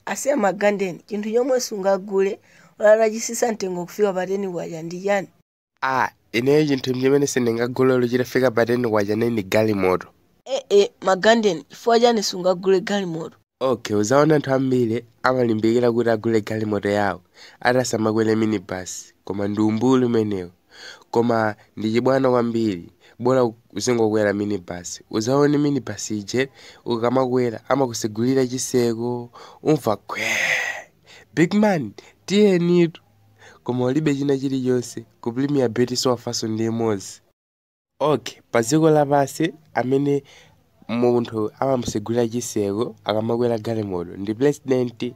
asiya magandeni chinthu chomwe sungagule olala chisisa mtengo kufika pateni waja ndi chani ah ineyo chinthu chimene sindingagule chitafika pateni waja neni galimoto ee magandeni chifukwa chani sungagule galimoto okay uzaona anthu ambiri amalimbikira kuti agule galimoto yawo atasamakwere minibus koma ndi umbulu umenewo koma ndi chibwana kwambiri bora uzingokwera minibus uzaone minibus ije ukamakwera amakusegulira chiseko umva kwe big man tiyenitu koma ulibe china chilichonse ku premier bet sowafanso ndi imodzi okay pa dziko lapansi amene munthu amamusegulira chiseko akamakwera galimoto ndi president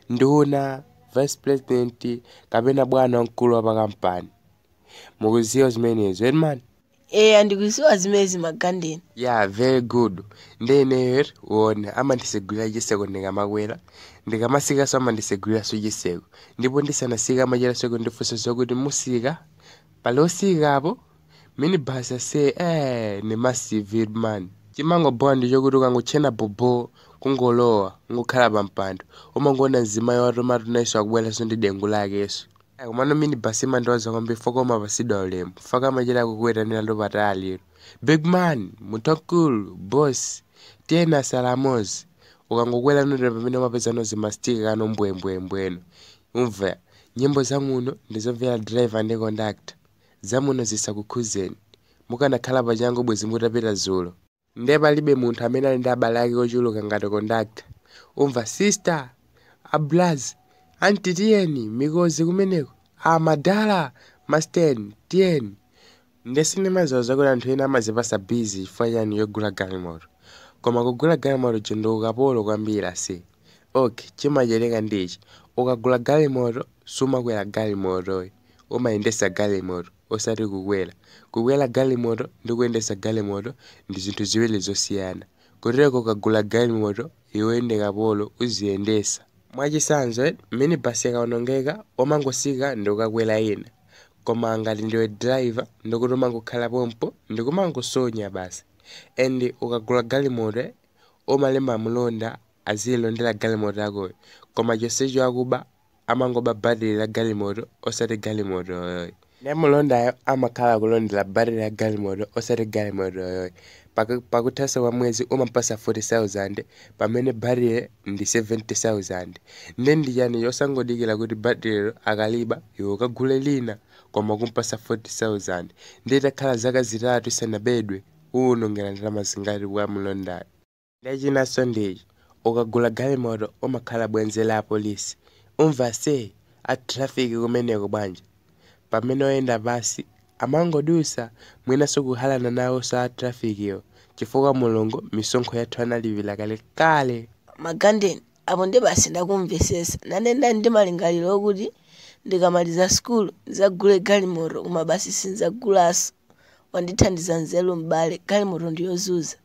nduna vice president kapena bwana wamkulu wa pakampani mukuziwa zimenezo edman ee andikuziwa zimezi magandeni yeah very good ndi ineyo uone amandisegulira chiseko ndikamakwera ndikamasikaso amandiseguliraso chiseko ndipo ndisanasika amacheraso ndifunsa zokuti musika pali osikapo minibus ase eh ni massive man chimangobowa ndi chokuti ukangotchena bobo kungolowa ngokhala pa mpando umangoona mzimayi watomatu naiso akubweranso ndi dengu lakeso komano minibus imandiwaza kwambiri fokoma pasidwa ulemu faka amachera kukuwetanira ndo pataliro big man mutakulu boss tiyena salamozi ukangokwera notera pamene umapeza nozi mastika kano mbwembwembweno umva nyimbo zamuno ndizomvera driver ndi conductor zamuno zisakukhuzeni mukanakhala pachangu bwezi mutapita zulo ndiye palibe munthu amene ali ndi abale ake ochuluka ngati conductor umva sister ablazi anti tiyeni mikozi kumeneko amadala masten tiyeni ndesinimaziwa zakuti anthu ena amazipasa bizi chifukwa chani yogula galimoto koma kugula galimoto chindi ukapolo kwambiri ase okay chimachereka ndichi ukagula galimoto sumakwera galimotoyi umayendesa galimoto osati kukwera kukwera galimoto ndi kuyendesa galimoto ndi zinthu ziwiri zosiyana kutereko ukagula galimoto iwe ndi kapolo uziyendesa mwachisanzo minibus ikawonongeka umangosika ndi ukakwera ina koma ngati ndiwe driver ndikuti umangokhala pompo ndikumangosonya basi and ukagula galimoto umalemba mlonda azilondera galimoto yakoyo koma chonsecho akuba amangoba battery la galimoto osati galimoto yoyoyo ne mulondayo amakhala kulondera battery ya galimoto osati galimoto yoyoyo pakuthanso kwa mwezi umapasa 40000 pamene battery ndi 70000 nde ndichani yosangodikira kuti batterylo akaliba iwe ukagule lina koma kumpasa 40000 ndi itakhala zaka zitatu isanabedwe uwunongera ndalama zingati kwa mlondayo ndachinanso ndichi ukagula galimoto umakhala bwenzi la apolisi umva se atrafiki kumeneko bwanja pamene oyenda pasi amangodusa mwinanso kuhalana nawo sa atrafikiwo chifukwa mulungu misonkho yathu analipira kale kale magandeni apo ndi basi ndakumvesesa nane ndali ndi malingaliro okuti ndikamaliza sukulu ndizagule galimoto koma basi sinzagulanso wandithandiza nzeru m'bale galimoto ndiyozuza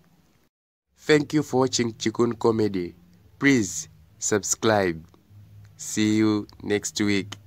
thank you for watching chikun comedy please subscribe see you next week